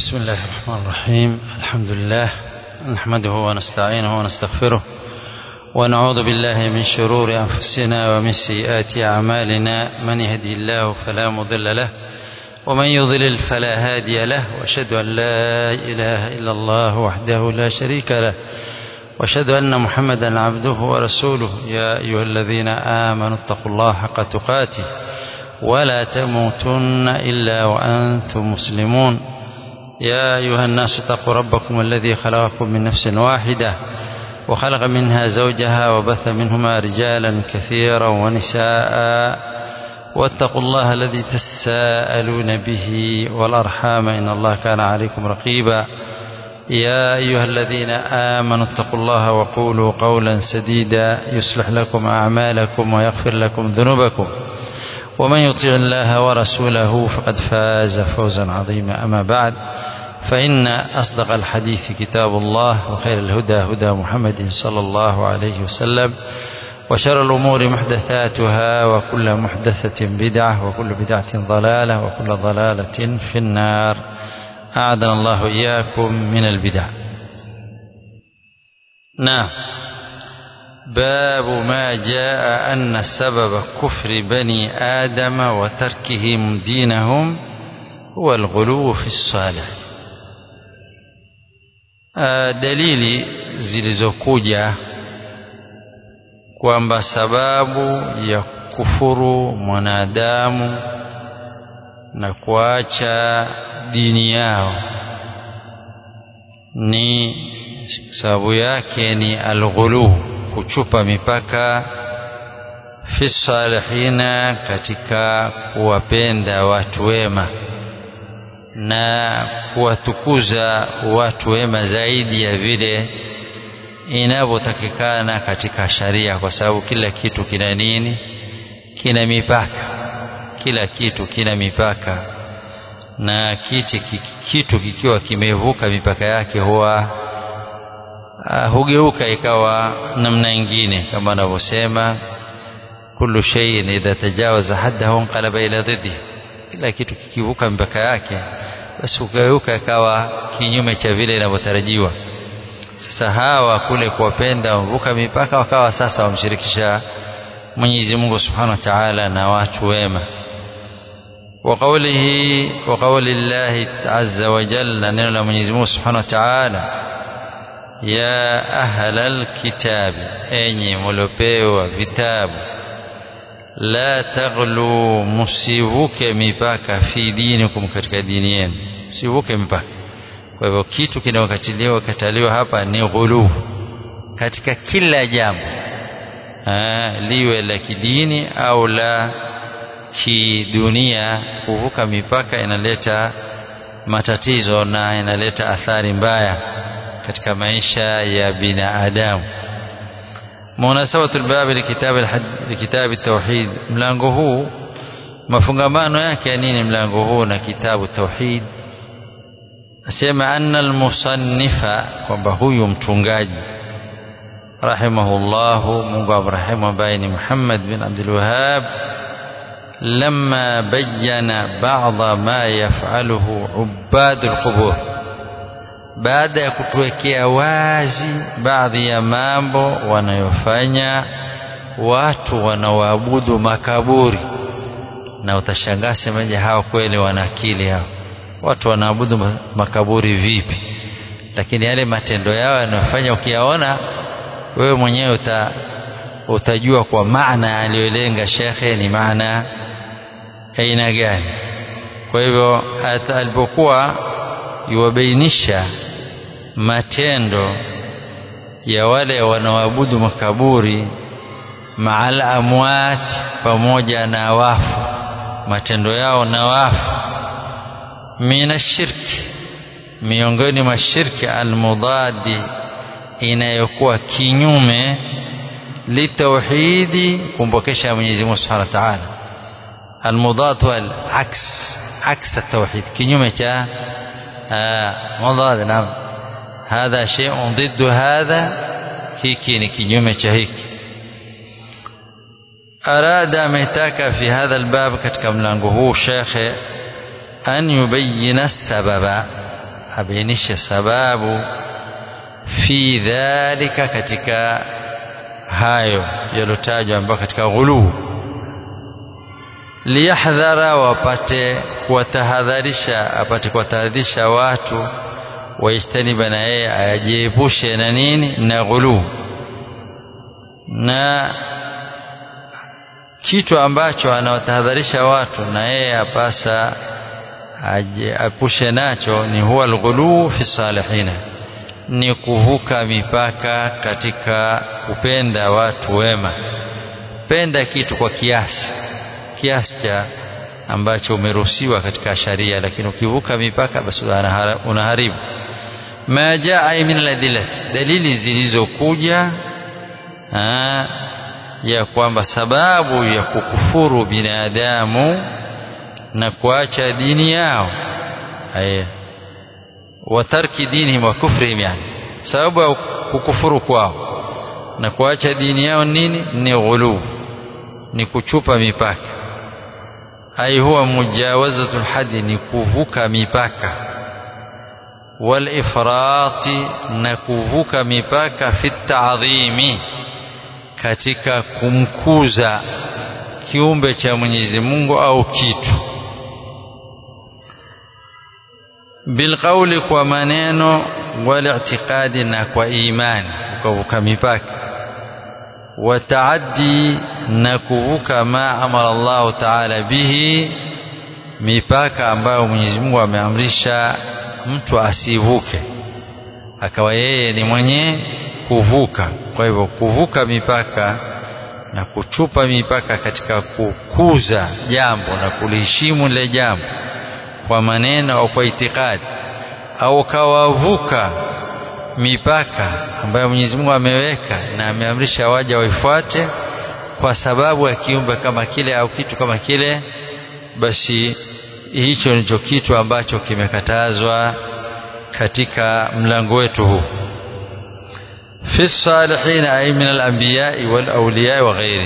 بسم الله الرحمن الرحيم الحمد لله نحمده ونستعينه ونستغفره ونعوذ بالله من شرور أنفسنا ومن سيئات أعمالنا من يهدي الله فلا مضل له ومن يضلل فلا هادي له واشهد أن لا إله إلا الله وحده لا شريك له واشهد أن محمدا عبده ورسوله يا أيها الذين آمنوا اتقوا الله حق تقاته ولا تموتن إلا وأنتم مسلمون يا أيها الناس اتقوا ربكم الذي خلقكم من نفس واحدة وخلق منها زوجها وبث منهما رجالا كثيرا ونساء واتقوا الله الذي تساءلون به والأرحام إن الله كان عليكم رقيبا يا أيها الذين آمنوا اتقوا الله وقولوا قولا سديدا يصلح لكم أعمالكم ويغفر لكم ذنوبكم ومن يطع الله ورسوله فقد فاز فوزا عظيما أما بعد فإن أصدق الحديث كتاب الله وخير الهدى هدى محمد صلى الله عليه وسلم وشر الأمور محدثاتها وكل محدثة بدعة وكل بدعة ضلالة وكل ضلالة في النار أعاذنا الله إياكم من البدع نعم باب ما جاء أن سبب كفر بني آدم وتركهم دينهم هو الغلو في الصالح dalili zilizokuja kwamba sababu ya kufuru mwanadamu na kuacha dini yao ni sababu yake ni alghulu kuchupa mipaka fi salihina katika kuwapenda watu wema na kuwatukuza watu wema zaidi ya vile inavyotakikana katika sharia kwa sababu kila kitu kina nini kina mipaka kila kitu kina mipaka na kiti, kitu kikiwa kimevuka mipaka yake huwa uh, hugeuka ikawa namna ingine kama anavyosema kullu shay'in idha tajawaza haddahu inqalaba ila dhiddi kila kitu kikivuka mipaka yake basi hugeuka ikawa kinyume cha vile inavyotarajiwa sasa hawa kule kuwapenda wavuka mipaka wakawa sasa wamshirikisha Mwenyezi Mungu Subhanahu wa Ta'ala na watu wema وقوله وقول الله عز وجل نرى من يزمو سبحانه وتعالى يا أهل الكتاب أني ملوبيو vitabu la taghlu msivuke mipaka fi dinikum katika dini yenu msivuke mipaka kwa hivyo kitu kinachokatiliwa kataliwa hapa ni ghulu katika kila jambo liwe la kidini au la kidunia kuvuka mipaka inaleta matatizo na inaleta athari mbaya katika maisha ya binadamu munasabatu albab likitab likitab at-tauhid mlango huu mafungamano yake ya nini mlango huu na kitabu tauhid asema anna almusannifa kwamba huyu mtungaji rahimahullahu Mungu amrahimu ambaye ni Muhammad bin Abdul Wahhab لما بين بعض ما يفعله عباد القبور baada ya kutuwekea wazi baadhi ya mambo wanayofanya watu wanaoabudu makaburi na utashangaa semaje hawa kweli wana akili hao watu wanaabudu makaburi vipi lakini yale matendo yao yanayofanya ukiyaona wewe mwenyewe uta, utajua kwa maana aliyolenga shekhe ni maana aina gani kwa hivyo alipokuwa yuwabainisha matendo ya wale wanaoabudu makaburi maal amwat pamoja na wafu matendo yao na wafu mina shirki miongoni mwa shirki almudadi inayokuwa kinyume litauhidi kumpokesha Mwenyezi Mungu Subhanahu wa Ta'ala المضاد والعكس عكس التوحيد كنيومة مضاد نعم هذا شيء ضد هذا هيك كنيومة هيك أراد ametaka في هذا الباب katika mlango huu shekhe an yubayina sababa abainishe sababu fi dhalika katika hayo yalotajwa ambayo katika ghuluu liyahdhara wapate kuwatahadharisha apate kuwatahadharisha watu waistaniba na yeye ajiepushe na nini na ghuluu na kitu ambacho anawatahadharisha watu na yeye apasa ajiepushe nacho ni huwa alghuluu fi salihina ni kuvuka mipaka katika kupenda watu wema penda kitu kwa kiasi kiasi cha ambacho umeruhusiwa katika sharia lakini ukivuka mipaka basi unaharibu ma jaa min aladillati dalili zilizokuja ya kwamba sababu ya kukufuru binadamu na kuacha dini yao haya wa tarki dinihim wa kufrihim yani sababu ya kukufuru kwao na kuacha dini yao nini ni ghuluu ni kuchupa mipaka ai huwa mujawazatul hadi ni kuvuka mipaka wal ifrati na kuvuka mipaka fi ta'dhimi katika kumkuza kiumbe cha Mwenyezi Mungu au kitu bilqauli kwa maneno wal i'tiqadi na kwa imani ukavuka mipaka wataaddi na kuvuka ma amara Allah taala bihi mipaka ambayo Mwenyezi Mungu ameamrisha mtu asivuke akawa yeye ni mwenye kuvuka kwa hivyo kuvuka mipaka na kuchupa mipaka katika kukuza jambo na kuliheshimu lile jambo kwa maneno au kwa itikadi au kawavuka mipaka ambayo Mwenyezi Mungu ameweka na ameamrisha waja waifuate kwa sababu ya kiumbe kama kile au kitu kama kile basi hicho ndicho kitu ambacho kimekatazwa katika mlango wetu huu fi salihin ay min al-anbiya wal awliya wa ghairi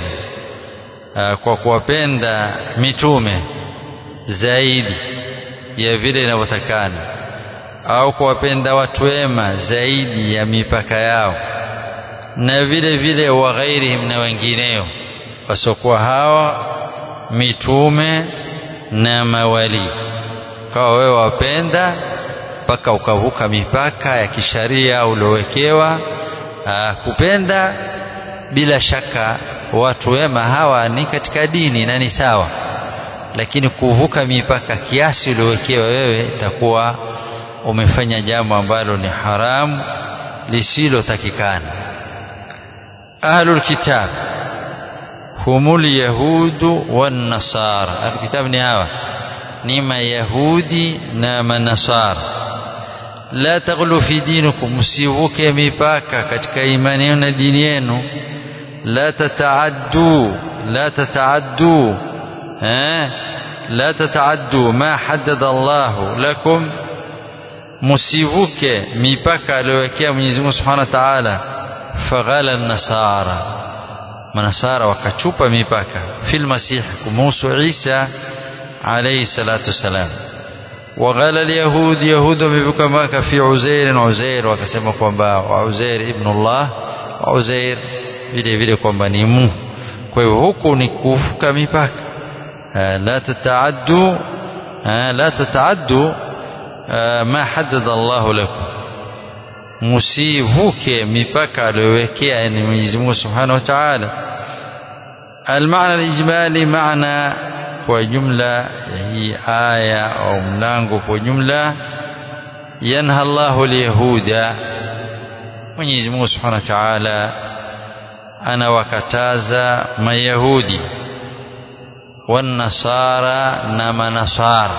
kwa kuwapenda mitume zaidi ya vile inavyotakana au kuwapenda watu wema zaidi ya mipaka yao na vile vile wa ghairihim na wengineo wasiokuwa hawa mitume na mawali kwa wewe wapenda mpaka ukavuka mipaka ya kisharia uliowekewa kupenda bila shaka watu wema hawa ni katika dini na ni sawa lakini kuvuka mipaka kiasi uliowekewa wewe itakuwa umefanya jambo ambalo ni haramu lisilotakikana ahlul kitab humul yahudu wan nasara ahlul kitab ni hawa ni mayahudi na manasara la taghlu fi dinikum msivuke mipaka katika imani yenu na dini yenu la tataaddu la tataaddu eh la tataaddu ma haddada Allahu lakum msivuke mipaka aliyowekea Mwenyezi Mungu Subhanahu wa Ta'ala faghala nasara manasara wakachupa mipaka fil masih kumuhusu Isa alayhi salatu wasalam waghala alyahud yahud wamevuka mipaka fi Uzair Uzair wakasema kwamba Uzair ibn Allah Uzair vile vile kwamba ni Mungu kwa hivyo huku ni kuvuka mipaka la tataaddu la tataaddu ma haddada Allahu lakum msivuke mipaka aliyowekea yani Mwenyezi Mungu Subhanahu wa Ta'ala المعنى الإجمالي معنى وجملة هي آية أو ملango وجملة ينهى الله اليهود Mwenyezi Mungu Subhanahu wa Ta'ala anawakataza mayahudi والنصارى na manasara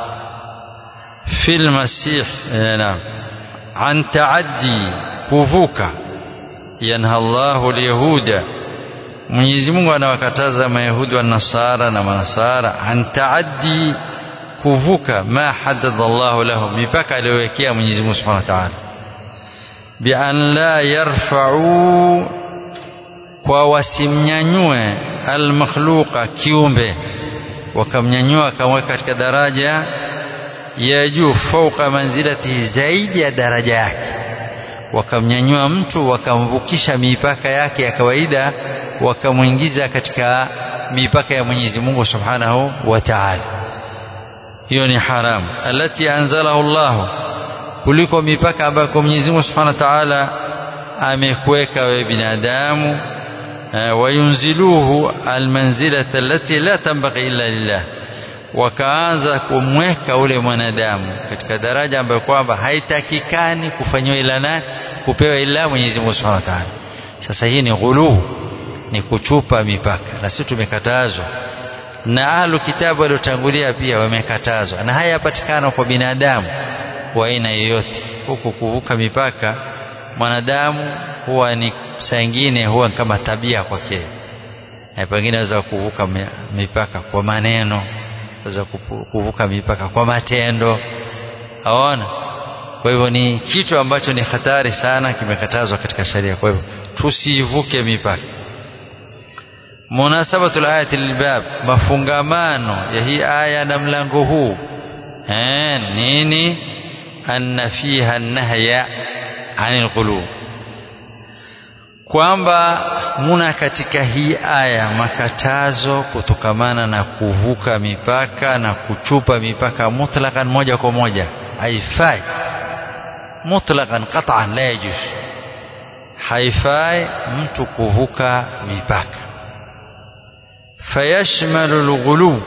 في المسيح نعم عن تعدي كفوكا ينهى الله اليهود Mwenyezi Mungu anawakataza Mayahudi wa Nasara na Manasara an taaddi kuvuka ma haddada Allahu lahum mipaka aliyowekea Mwenyezi Mungu Subhanahu wa Ta'ala bi an la yarfa'u kwa wasimnyanyue almakhluqa kiumbe wakamnyanyua akamweka katika daraja ya juu fauka manzilatihi zaidi ya daraja yake wakamnyanyua mtu wakamvukisha mipaka yake ya kawaida wakamwingiza katika mipaka ya Mwenyezi Mungu Subhanahu wa Ta'ala hiyo ni haramu alati anzalahu Allah kuliko mipaka ambayo Mwenyezi Mungu Subhanahu wa Ta'ala amekuweka wewe binadamu wayunziluhu almanzilata allati la tanbaghi illa lillah wakaanza kumweka ule mwanadamu katika daraja ambayo kwamba haitakikani kufanywa ila nani kupewa ila Mwenyezi Mungu Subhanahu wa Ta'ala sasa hii ni ghuluu ni kuchupa mipaka na sisi tumekatazwa na ahlu kitabu waliotangulia pia wamekatazwa na haya yapatikana kwa binadamu wa aina yoyote huku kuvuka mipaka mwanadamu huwa ni saa ingine huwa kama tabia kwake pengine aweza kuvuka mipaka kwa maneno aweza kuvuka mipaka kwa matendo aona kwa hivyo ni kitu ambacho ni hatari sana kimekatazwa katika sharia kwa hivyo tusivuke mipaka munasabatul ayati lilbab mafungamano ya hii aya na mlango huu eh nini anna fiha nahya anil qulub kwamba muna katika hii aya makatazo kutokamana na kuvuka mipaka na kuchupa mipaka mutlaqan moja kwa moja haifai mutlaqan qat'an la yajuz haifai mtu kuvuka mipaka fayashmalu alghulu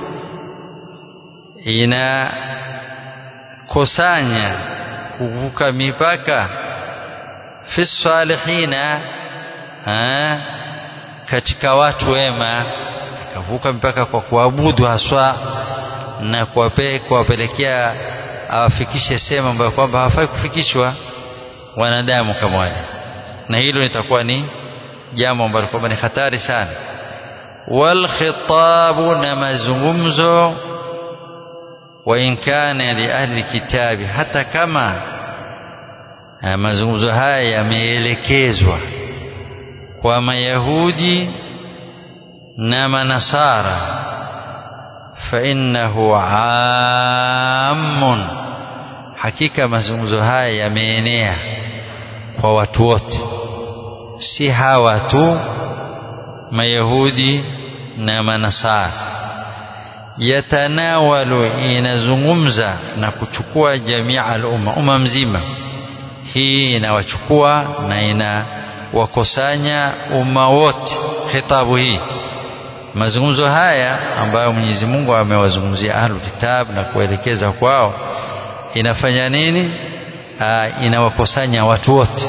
ina kusanya kuvuka mipaka fi salihina ha, katika watu wema akavuka mpaka kwa kuabudu haswa na kuwapelekea awafikishe sehemu ambayo kwamba hawafai kufikishwa wanadamu kama wale na hilo litakuwa ni jambo ambalo kwamba ni hatari sana walkhitabu na mazungumzo wa in kana li ahli kitabi hata kama mazungumzo haya yameelekezwa kwa mayahudi na manasara fa innahu ammun hakika mazungumzo haya yameenea kwa watu wote si hawa tu mayahudi na manasara yatanawalu inazungumza na kuchukua jamia al-umma umma mzima hii inawachukua na inawakusanya umma wote khitabu hii mazungumzo haya ambayo Mwenyezi Mungu amewazungumzia ahlu kitab na kuelekeza kwao inafanya nini Aa, inawakusanya watu wote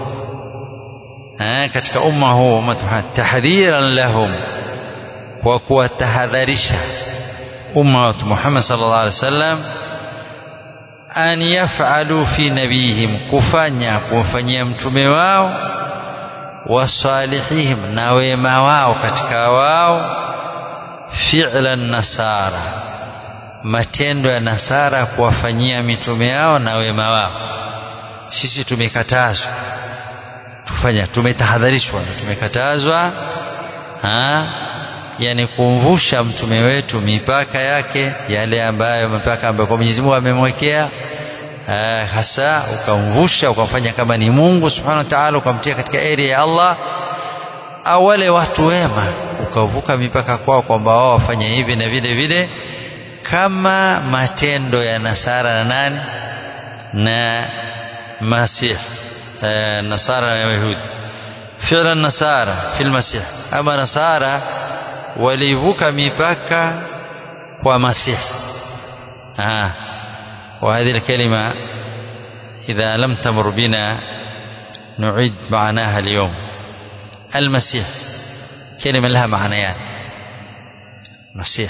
katika umma huu tahdhiran lahum kwa kuwatahadharisha umma wa Muhammad sallallahu alaihi wasallam an yaf'alu fi nabihim kufanya kumfanyia mtume wao wasalihihim na wema wao katika wao fi'lan nasara matendo ya nasara kuwafanyia mitume yao na wema wao sisi tumekatazwa tufanya tumetahadharishwa na tumekatazwa ha yani kumvusha mtume wetu mipaka yake yale ambayo mipaka ambayo kwa Mwenyezi Mungu amemwekea hasa ukamvusha ukamfanya kama ni Mungu Subhanahu wa Ta'ala ukamtia katika area ya Allah au wale watu wema ukavuka mipaka kwao kwamba wao wafanye hivi na vile vile kama matendo ya Nasara na nani na Masih Nasara na Yahudi fi'la Nasara fil Masih ama Nasara walivuka mipaka kwa Masih ah وهذه الكلمة إذا لم تمر بنا نعيد معناها اليوم المسيح كلمة لها معنيان مسيح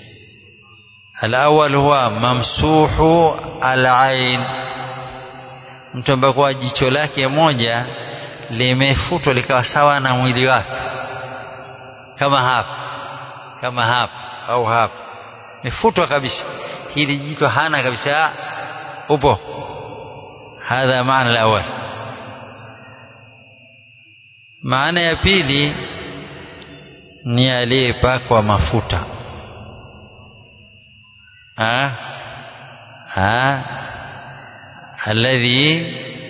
الأول هو ممسوح العين mtu ambaye kwa jicho lake moja limefutwa likawa sawa na mwili wake kama hapa kama hapa au hapa mefutwa kabisa hili jicho hana kabisa upo hadha maana alawal maana ya pili ni aliyepakwa mafuta ha alladhi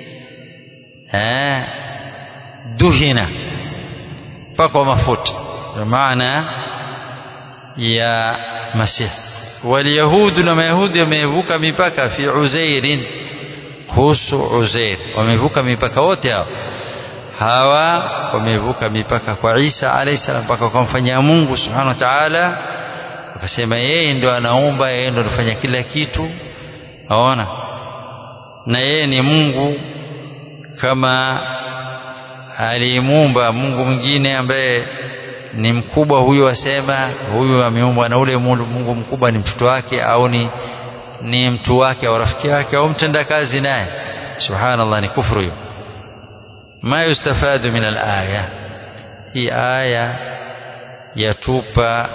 ha duhina pakwa mafuta maana ya masihi walyahudu na mayahudi wamevuka mipaka fi uzairin kuhusu uzair wamevuka mipaka wote hao hawa wamevuka mipaka kwa Isa alayhi salam mpaka kumfanyia Mungu subhanahu wa ta'ala wakasema yeye ndo anaumba yeye ndo anafanya kila kitu aona na yeye ni Mungu kama alimuumba Mungu mwingine ambaye ni mkubwa huyu asema huyu ameumbwa na ule Mungu mkubwa ni mtoto wake au ni ni mtu wake au rafiki yake au mtendakazi naye subhanallah ni kufuru hiyo ma yustafadu min alaya hii aya yatupa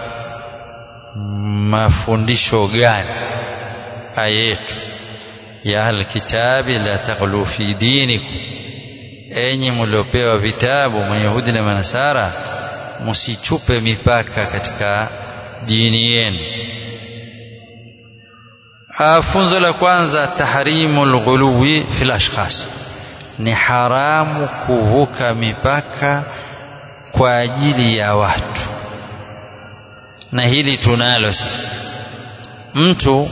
mafundisho gani aya yetu ya alkitabi la taghlu fi dinikum enyi mliopewa vitabu mayahudi na manasara msichupe mipaka katika dini yenu funzo la kwanza tahrimu lghuluwi fil ashkhas ni haramu kuvuka mipaka kwa ajili ya watu na hili tunalo sasa mtu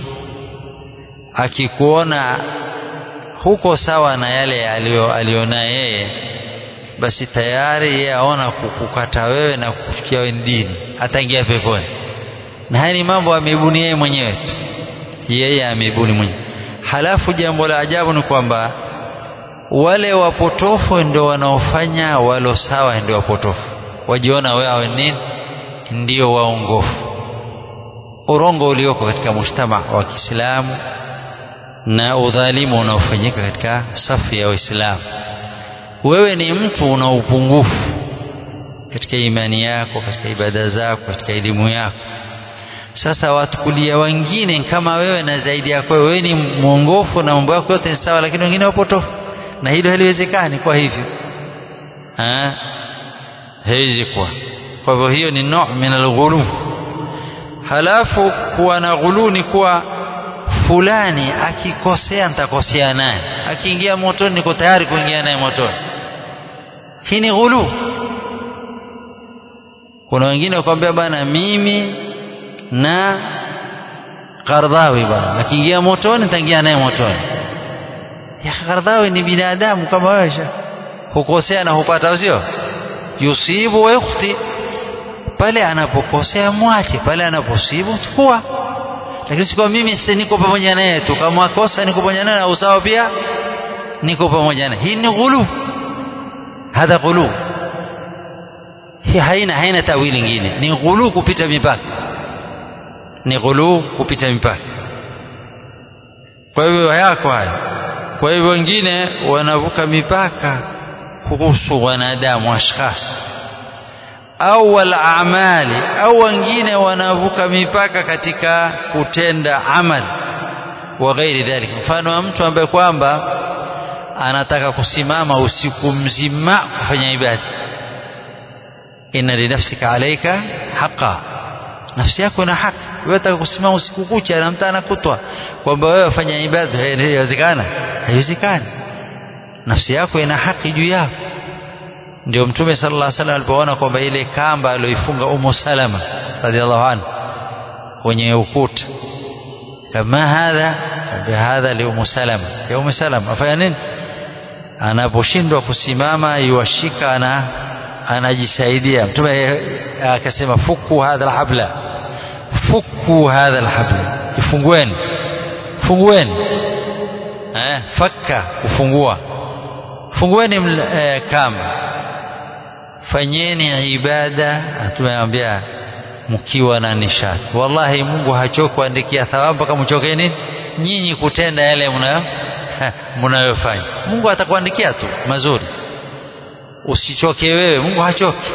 akikuona huko sawa na yale aliona yeye basi tayari yeye aona kukukata wewe na kufikia wewe dini ataingia peponi na haya ni mambo ameibuni yeye mwenyewe tu yeye ameibuni mwenyewe halafu jambo la ajabu ni kwamba wale wapotofu ndio wanaofanya walo sawa ndio wapotofu wajiona wao nini ndio waongofu urongo ulioko katika mujtama wa Kiislamu na udhalimu unaofanyika katika safu ya Waislamu wewe ni mtu una upungufu katika imani yako katika ibada zako katika elimu yako sasa watukulia wengine kama wewe na zaidi yako wewe ni mwongofu na mambo yako yote ni sawa lakini wengine wapotofu na hilo haliwezekani kwa hivyo haiwezi kuwa kwa hivyo hiyo ni no min alghulu halafu kuwa na ghulu ni kuwa fulani akikosea nitakosea naye akiingia motoni niko tayari kuingia naye motoni hii ni ghulu kuna wengine wakwambia bana mimi na Qardhawi bana akiingia motoni nitaingia naye motoni ya Qardhawi ni binadamu kama wewe hukosea na hupata sio yusibu wa yukhti pale anapokosea mwache pale anaposibu chukua lakini sikuwa mimi sasa niko pamoja naye tu kama akosa niko pamoja naye au sawa pia niko pamoja naye hii ni ghulu hadha ghulu hii haina haina tawili nyingine ni ghulu kupita mipaka ni ghulu kupita mipaka kwa hivyo yako haya kwa hivyo wengine wanavuka mipaka kuhusu wanadamu ashkhas au wal amali au wengine wanavuka mipaka katika kutenda amal wa ghairi dhalik mfano wa mtu ambaye kwamba anataka kusimama usiku mzima kufanya ibada inna linafsika alayka haqa nafsi yako ina haki wewe unataka kusimama usiku kucha na mtana kutwa kwamba wewe wafanya ibada haiwezekana haiwezekani nafsi yako ina haki juu yako ndio mtume sallallahu alaihi wasallam alipoona kwamba ile kamba aliyoifunga Ummu Salama radhiallahu anha kwenye ukuta kama hadha bihadha li Ummu Salama ya Ummu Salama afanya nini anaposhindwa kusimama yuashika ana anajisaidia mtume akasema fuku hadha alhabla fuku hadha alhabla ifungueni fungueni eh fakka kufungua fungueni eh, kamba fanyeni ibada tumeambia mkiwa na nishati wallahi Mungu hachoki kuandikia thawabu mpaka mchokeni nyinyi kutenda yale mnayo mnayofanya Mungu atakuandikia tu mazuri usichoke wewe Mungu hachoki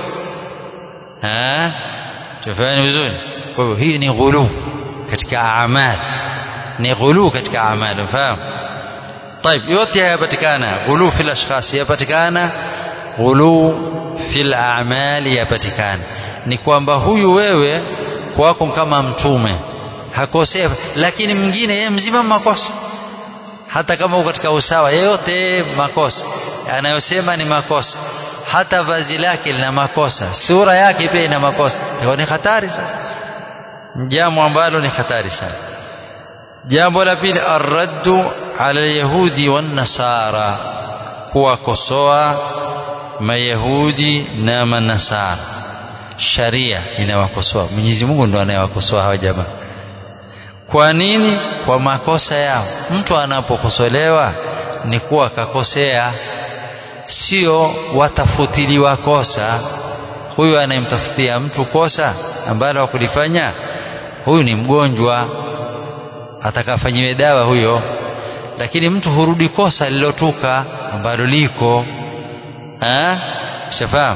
eh tufanye vizuri kwa hivyo hii ni ghulu katika amali ni ghulu katika amali unafahamu طيب yote yapatikana ghulu fil ashkhas yapatikana ghulu fil a'mali yapatikana ni kwamba huyu wewe kwako kama mtume hakosea lakini mwingine yeye mzima makosa hata kama uko katika usawa yeyote makosa anayosema ni makosa hata vazi lake lina makosa sura yake pia ina makosa hiyo ni hatari sasa jambo ambalo ni hatari sana jambo la pili arraddu ala yahudi wan nasara kuwakosoa mayahudi na manasara sharia inawakosoa Mwenyezi Mungu ndo anayewakosoa hawa jamaa kwa nini kwa makosa yao mtu anapokosolewa ni kuwa kakosea sio watafutiliwa kosa huyu anayemtafutia mtu kosa ambalo hakulifanya huyu ni mgonjwa atakafanyiwe dawa huyo lakini mtu hurudi kosa lilotuka ambalo liko shafahamu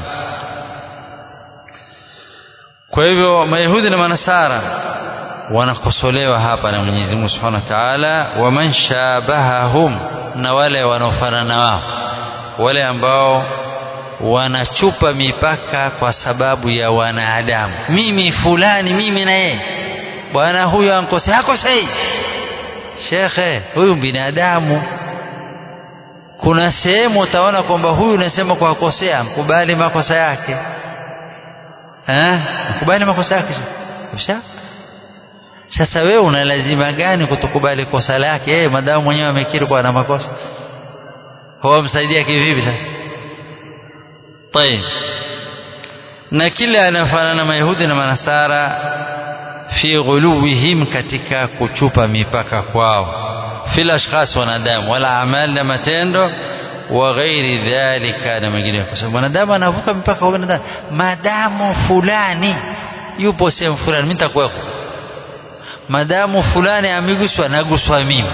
kwa hivyo mayahudi na manasara wanakosolewa hapa na Mwenyezi Mungu Subhanahu wa Ta'ala waman shabahahum na wale wanaofanana wao wale ambao wanachupa mipaka kwa sababu ya wanadamu mimi fulani mimi na yeye bwana huyu ankosea hakosei shekhe huyu binadamu kuna sehemu utaona kwamba huyu unasema kwa kukosea mkubali makosa yake eh mkubali makosa yake kisha sasa wewe una lazima gani kutokubali kosa lake yeye madamu mwenyewe amekiri kwa ana makosa huwa msaidia kivipi sasa طيب na kila anafanana na mayahudi na manasara fi ghuluwihim katika kuchupa mipaka kwao fil ashkhas wanadamu wala amali na matendo wa ghairi dhalika na mengine kwa sababu wanadamu anavuka mipaka kwa wanadamu madamu fulani yupo sehemu fulani mimi nitakuweko madamu fulani ameguswa naguswa mimi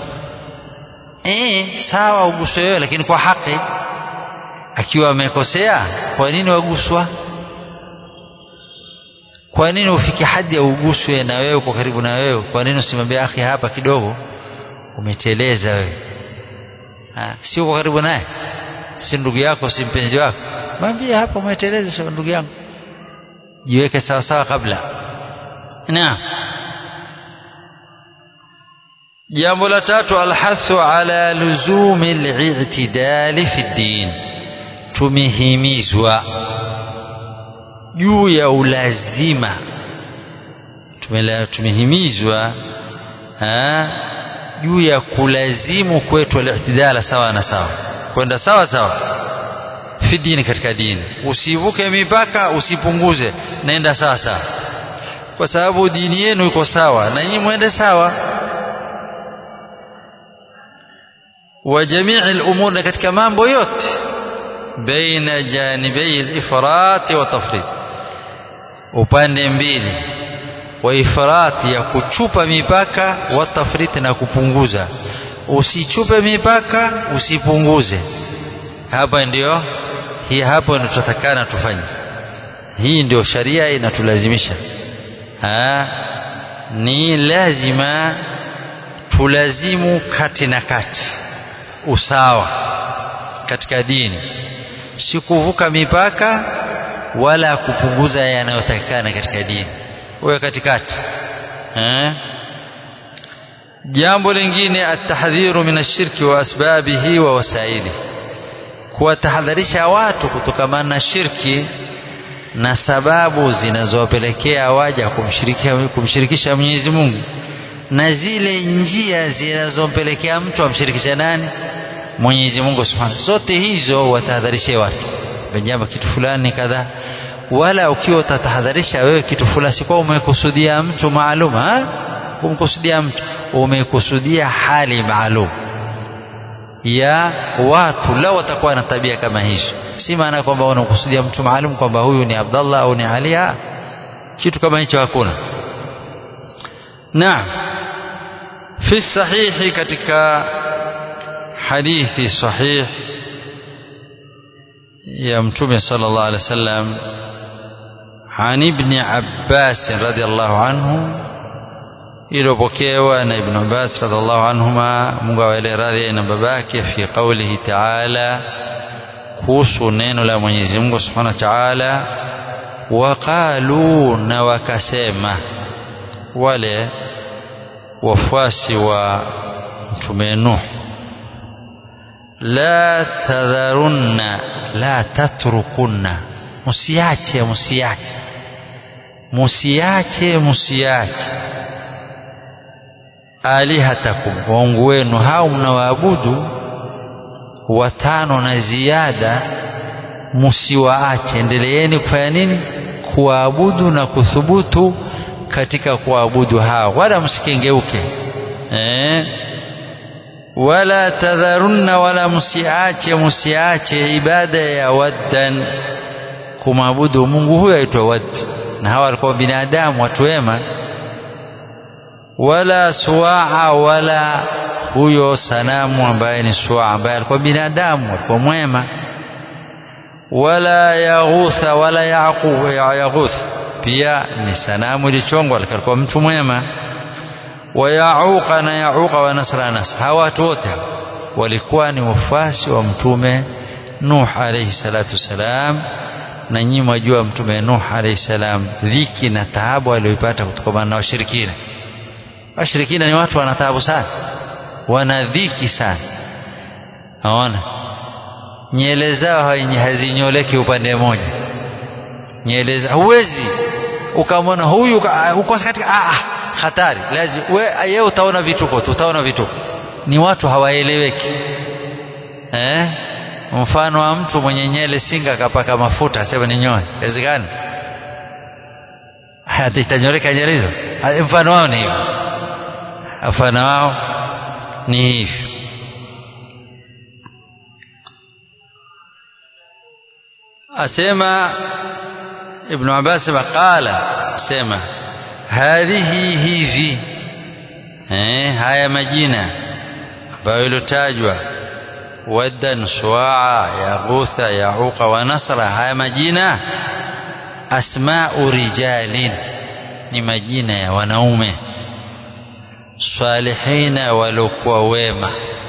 eh sawa uguswe wewe lakini kwa haki akiwa amekosea kwa nini waguswa kwa nini ufike hadi ya uguswe na wewe uko karibu na wewe kwa nini usimwambie akhi hapa kidogo umeteleza wewe si uko karibu naye si ndugu yako si mpenzi wako mwambie hapa umeteleza sio ndugu yangu jiweke sawa sawa kabla naam jambo la tatu alhathu ala luzumi al-i'tidali fi din tumehimizwa juu ya ulazima tumehimizwa juu ya kulazimu kwetu al-i'tidala sawa na sawa kwenda sawa sawa fi dini katika dini usivuke mipaka usipunguze naenda sawa sawa kwa sababu dini yenu iko sawa na nyinyi mwende sawa wa jamii al-umur katika mambo yote baina janibai al-ifrat wa tafrid upande mbili wa ifrat ya kuchupa mipaka wa tafrit na kupunguza usichupe mipaka usipunguze hapa ndio hii hapo ndio tutatakana tufanye hii ndio sharia inatulazimisha ha ni lazima tulazimu kati na kati usawa katika dini si kuvuka mipaka wala kupunguza yanayotakikana katika dini uwe katikati eh jambo lingine atahdhiru min ashirki wa asbabihi wa wasaili kuwatahadharisha watu kutokamana na shirki na sababu zinazowapelekea waja kumshirikisha, kumshirikisha Mwenyezi Mungu na zile njia zinazompelekea mtu amshirikisha nani Mwenyezi Mungu Subhanahu zote hizo watahadharishe watu jambo kitu fulani kadhaa wala ukiwa utatahadharisha wewe kitu fulani si kwa umekusudia mtu maalum ha umekusudia mtu umekusudia hali maalum ya watu lao watakuwa na tabia kama hizo si maana kwamba unakusudia mtu maalum kwamba huyu ni Abdallah au ni Ali kitu kama hicho hakuna naam fi sahihi katika hadithi sahih ya mtume sallallahu alaihi wasallam عن ابن عباس رضي الله عنه iliyopokewa na Ibn Abbas radhiallahu anhuma Mungu awaele radhi na babake fi qawlihi ta'ala kuhusu neno la Mwenyezi Mungu Subhanahu wa Ta'ala waqalu na wakasema wale wafuasi wa mtume Nuh la tadharunna la tatrukunna musiache musiache musiache musiache alihatakum waungu wenu hao mnawaabudu watano na ziada musiwaache endeleeni kufanya nini kuwaabudu na kuthubutu katika kuabudu hao wala msikengeuke eh? wala tadharunna wala msiache msiache ibada ya waddan kumwabudu Mungu huyo aitwa Wad na hawa walikuwa binadamu watu wema wala suaa wala huyo sanamu ambaye ni suaa ambaye alikuwa binadamu alikuwa mwema wala yaghutha wala yaqub yaghuth pia ni sanamu ilichongwa alikuwa mtu mwema wa yauqa na yauqa wa nasra nas hawa watu wote walikuwa ni wafuasi wa mtume Nuh alayhi salatu wasalam na nyinyi mwajua mtume Nuh alayhi salam dhiki na taabu aliyoipata kutokana na washirikina washirikina ni watu wana taabu sana wana dhiki sana naona nyele zao hazinyoleki upande mmoja nyele zao huwezi ukamwona huyu uko katika ah hatari lazima wewe utaona vituko tu utaona vituko ni watu hawaeleweki eh mfano wa mtu mwenye nyele singa akapaka mafuta sema ni nyoe inawezekana hata itanyoreka nyele hizo mfano wao ni hivyo mfano wao ni hivyo asema ibn Abbas qala asema hadhihi hivi eh haya majina ambayo ilotajwa waddan suaa yaghutha yauqa wa nasra haya majina asma'u rijalin ni majina ya wanaume salihina waliokuwa wema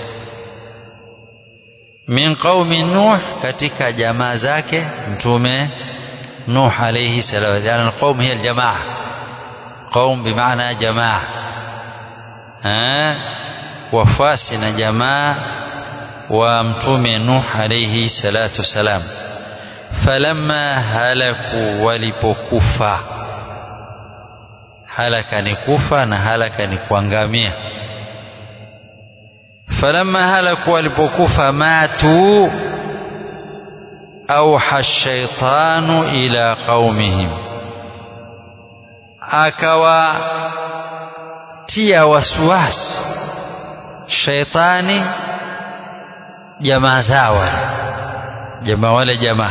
min qaumi nuh katika jamaa zake mtume nuh alayhi salam yani alqaum hiya aljamaa qaum bimaana jamaa wafasi na jamaa wa mtume nuh alayhi salatu wasalam falamma halaku walipokufa halaka ni kufa na halaka ni kuangamia falamma halaku walipokufa matu auha shaitanu ila qaumihim akawatia wasiwasi shaitani jamaa zao jamaa wale jamaa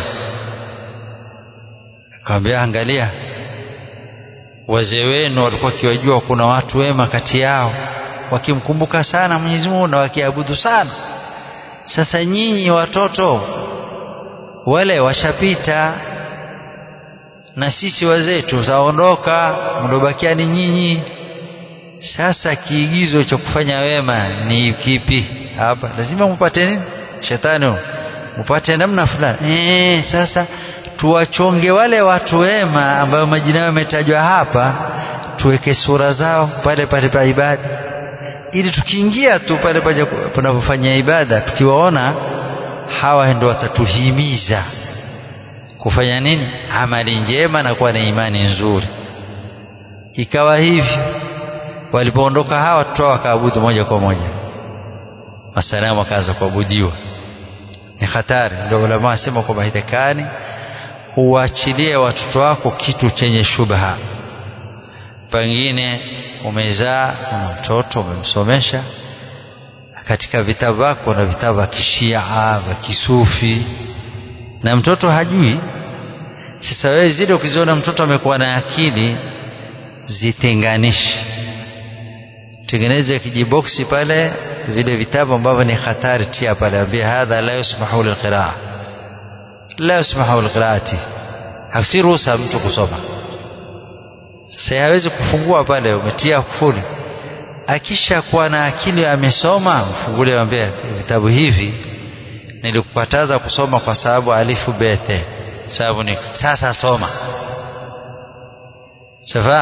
akamwambia angalia wazee wenu walikuwa kiwajua kuna watu wema kati yao wakimkumbuka sana Mwenyezi Mungu na wakiabudu sana sasa nyinyi watoto wale washapita na sisi wazee tutaondoka mdobakia ni nyinyi sasa kiigizo cha kufanya wema ni kipi hapa lazima mpate nini shetani mpate namna fulani eh sasa tuwachonge wale watu wema ambao majina yao yametajwa hapa tuweke sura zao pale pale pa ibada ili tukiingia tu pale pale panapofanya ibada tukiwaona hawa ndio watatuhimiza kufanya nini amali njema na kuwa na imani nzuri ikawa hivyo walipoondoka hawa watoto wakaabudu moja kwa moja masanamu wakaanza kuabudiwa ni hatari ndio ulama wasema kwamba hitakani uachilie watoto wako kitu chenye shubha pengine umezaa una mtoto umemsomesha katika vitabu vyako na vitabu vya kishia vya kisufi na mtoto hajui sasa wewe zile ukiziona mtoto amekuwa na akili zitenganishe tengeneze kijiboksi pale vile vitabu ambavyo ni hatari tia pale ambia hadha la yusmahu lilqiraa la yusmahu lilqiraati hasi ruhusa mtu kusoma sasa hawezi kufungua pale umetia kufuli akisha kuwa na akili amesoma mfungulie ambia vitabu hivi nilikukataza kusoma kwa sababu alifu bethe sababu ni sasa soma safahamu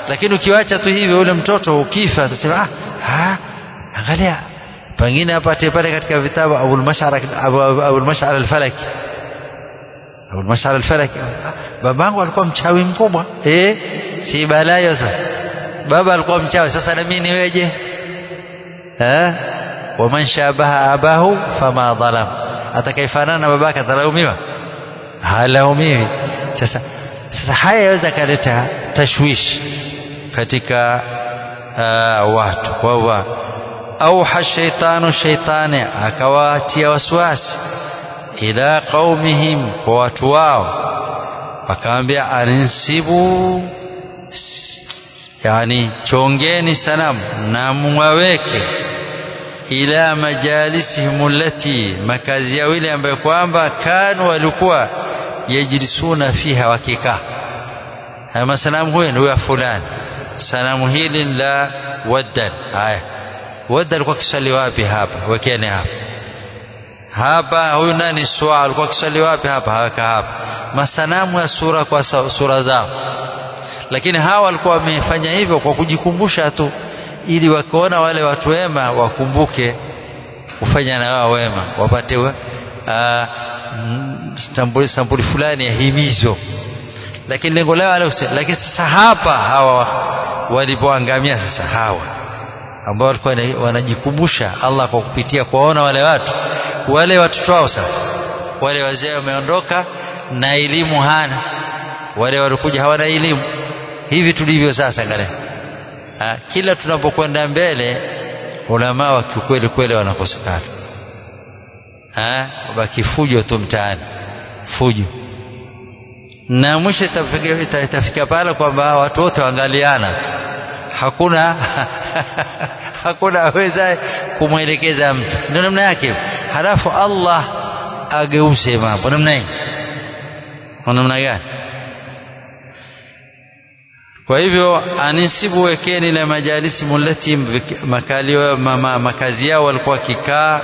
lakini ukiwacha tu hivyo ule mtoto ukifa atasema ah, ah angalia pengine apate pale katika vitabu Abul Mash'ar Abul Mash'ar al-Falaki Abul Mash'ar al-Falaki babangu alikuwa mchawi mkubwa eh si balayo sasa baba alikuwa mchawi sasa na mimi niweje eh waman shabaha abahu fama dhalam atakayefanana na babake atalaumiwa halaumiwi sasa sasa haya yaweza kaleta tashwish katika uh, watu kwa auha shaitanu shaitani akawatia waswasi ila qaumihim kwa watu wao akaambia aninsibu yani chongeni sanamu na mwaweke ila majalisihim allati makazi yao ile ambayo kwamba kanu walikuwa yajlisuna fiha wakikaa haya masanamu huyo ndio ya fulani sanamu hili la waddan haya wadda alikuwa kisali wapi hapa wekeni hapa hapa huyu nani swaa alikuwa kisali wapi hapa haweka hapa masanamu ya sura kwa sura zao lakini hawa walikuwa wamefanya hivyo kwa kujikumbusha tu ili wakiona wale watu wema wakumbuke kufanya na wao wema wapate uh, sampuli, sampuli fulani ya himizo lakini lengo lao wale lakini sasa hapa hawa walipoangamia sasa hawa ambao walikuwa wanajikumbusha Allah kwa kupitia kuwaona wale watu wale watoto wao sasa wale wazee wameondoka na elimu hana wale walikuja hawana elimu hivi tulivyo sasa ngale kila tunapokwenda mbele ulama wa kikweli kweli wanakosekana baki fujo tu mtaani fujo na mwisho itafika, itafika pale kwamba watu wote waangaliana tu hakuna hakuna aweza kumwelekeza mtu ndio namna yake halafu Allah ageuze mambo namna hii namna gani kwa hivyo anisibu wekeni ile majalisi mulati makalio mama, makazi yao walikuwa kikaa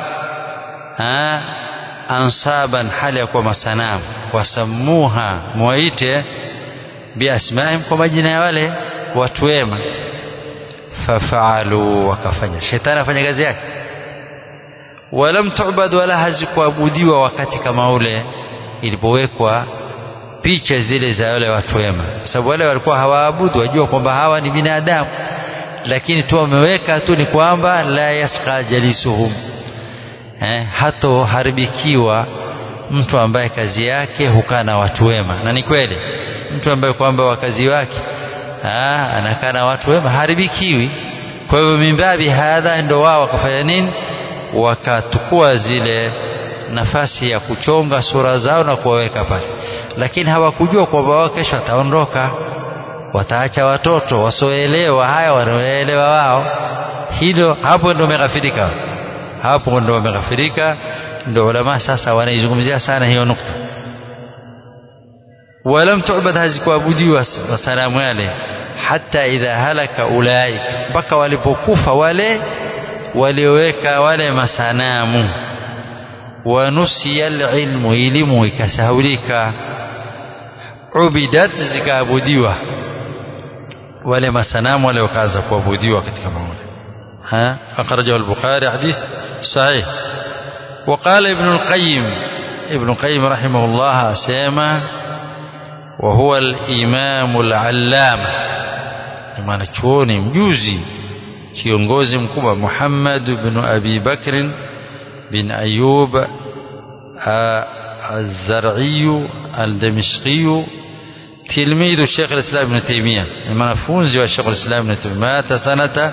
ansaban hali ya kuwa masanamu wasamuha mwaite biasmaihim kwa majina ya wale watu wema fafaalu wakafanya shetani afanya kazi yake walam tubad wala hazikuabudiwa wakati kama ule ilipowekwa picha zile za wale watu wema sababu wale walikuwa hawaabudu wajua kwamba hawa ni binadamu lakini tu wameweka tu ni kwamba la yaska jalisuhum eh, hatoharibikiwa mtu ambaye kazi yake hukaa na watu wema na ni kweli mtu ambaye kwamba wakazi wake Aa, anakaa na watu wema haribikiwi kwa hivyo mimbabi hadha ndo wao wakafanya nini wakatukua zile nafasi ya kuchonga sura zao na kuwaweka pale lakini hawakujua kwamba wao kesho wataondoka wataacha watoto wasioelewa haya wanaoelewa wao hilo hapo ndo wameghafirika hapo ndo wameghafirika ndo ulama sasa wanaizungumzia sana hiyo nukta ولم تعبد hazikuabudiwa masanamu yale hata idha halaka ulaik mpaka walipokufa wale walioweka wale masanamu wanusiya alilmu elimu ikasahulika ubidat zikaabudiwa wale masanamu wale wakaanza kuabudiwa katika maula ها أخرجه البخاري حديث صحيح وقال ابن القيم ابن القيم رحمه الله سيما وهو الإمام العلامة mwanachuoni mjuzi kiongozi mkubwa Muhammad bin Abi Bakr bin Ayub الزرعي الدمشقي تلميذ الشيخ الإسلام ابن تيمية المنفونز والشيخ الإسلام ابن تيمية مات سنة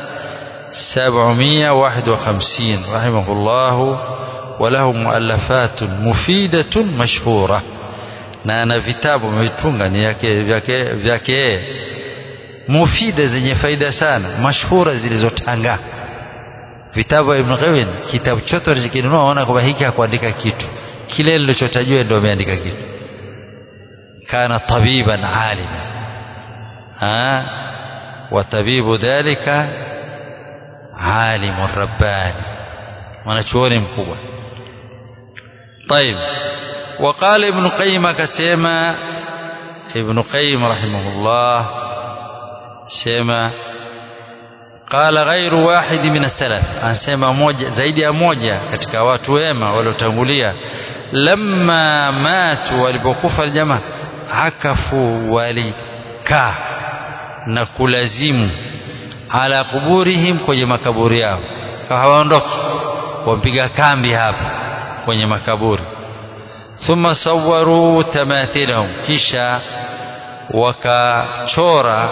751 رحمه الله وله مؤلفات مفيدة مشهورة na ana vitabu ametunga ni yake vyake vyake mufida zenye faida sana mashhura zilizotanga vitabu vya Ibn Qayyim kitabu chote unachokinunua unaona kwamba hiki hakuandika kitu kile nilichotajua ndio ameandika kitu kana tabiban alima ha wa tabibu dhalika alimu rabbani mwanachuoni mkubwa طيب وقال ابن قيم كسيما ابن قيم رحمه الله sema qala ghairu wahidi min as-salaf anasema moja zaidi ya moja katika watu wema waliotangulia lamma matu walipokufa aljamaa akafu walikaa na kulazimu ala kuburihim kwenye makaburi yao hawaondoki wampiga kambi hapa kwenye makaburi thumma sawaru tamathilahum kisha wakachora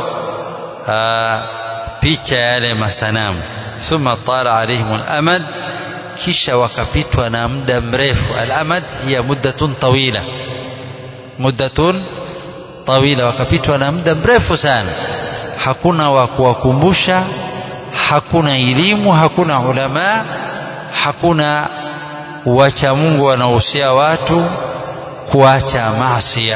picha yale masanamu thumma tala alaihim alamad kisha wakapitwa na muda mrefu alamad hiya muddatun tawila muddatun tawila wakapitwa na muda mrefu sana hakuna wa kuwakumbusha hakuna elimu hakuna ulama hakuna wacha Mungu wanaohusia watu kuacha maasiya